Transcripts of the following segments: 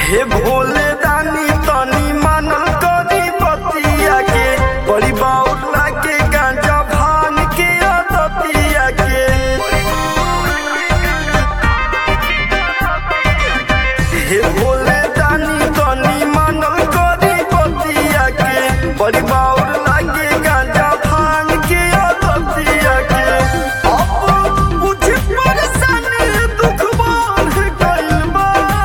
हे भोले दानी तनी मानल करी बतिया के बड़ी बाउर लागे गांजा भान के आदतिया के हे भोले दानी तनी मानल करी बतिया के बड़ी बाउर लागे गांजा भान के आदतिया के अब मुझे परेशानी दुख बढ़ गइल बा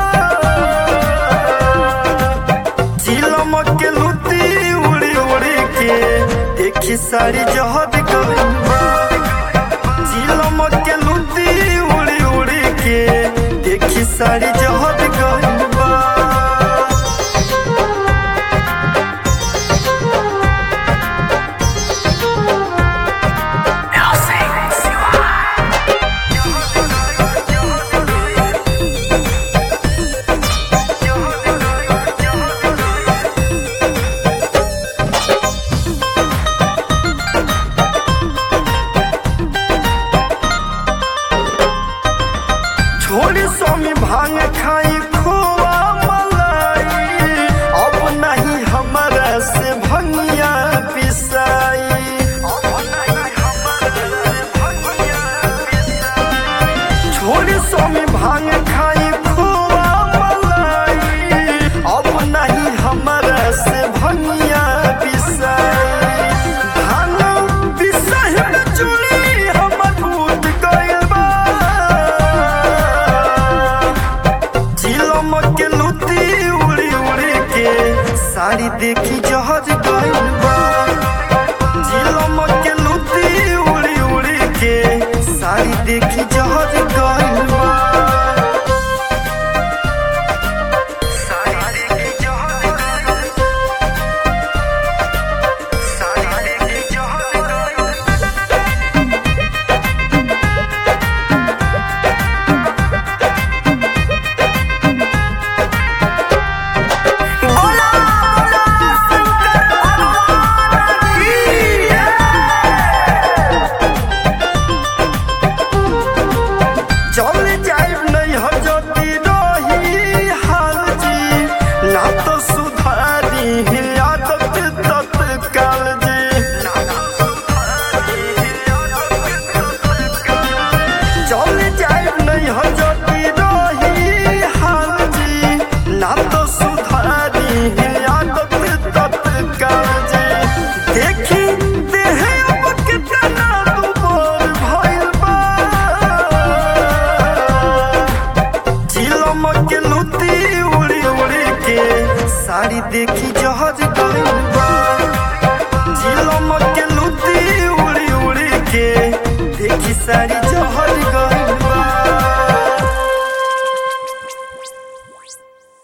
चिलम के लुती उड़ी उड़ी के देखी सारी जहर गइल बा चिलम के लुती उड़ी उड़ी के देखी सारी जहर गइल बा छोड़ी स्वामी भांग खाई खोआ मलाई अब नहीं हमारा से भंगिया पिसाई छोड़ी स्वामी भांग खाई खोआ मलाई अब नहीं हमारा से भंगिया पिसाई धान पिसाई में चूड़ी हमर फूट गइल बा चिलम के लुती उड़ी उड़ी के साड़ी देखी जहर गइल बा चिलम के लुती उड़ी उड़ी के साड़ी देखी जहर गइल बा साड़ी देखी जहर गइल साड़ी देखी जहर गइल बोला बोला शंकर भगवान की चल जाइब नहीं हजती रही हाल जी ना तो सुधारी आदत तत्काल जी चल जाइब नहीं हजती रही हाल जी ना तो सुधारी आदत तत्काल जी देखी देह अब कितना दुबर भइल बा चिलम के लुती उड़ी उड़ी के साड़ी देखी जहर गइल बा चिलम के लुती उड़ी उड़ी के देखी साड़ी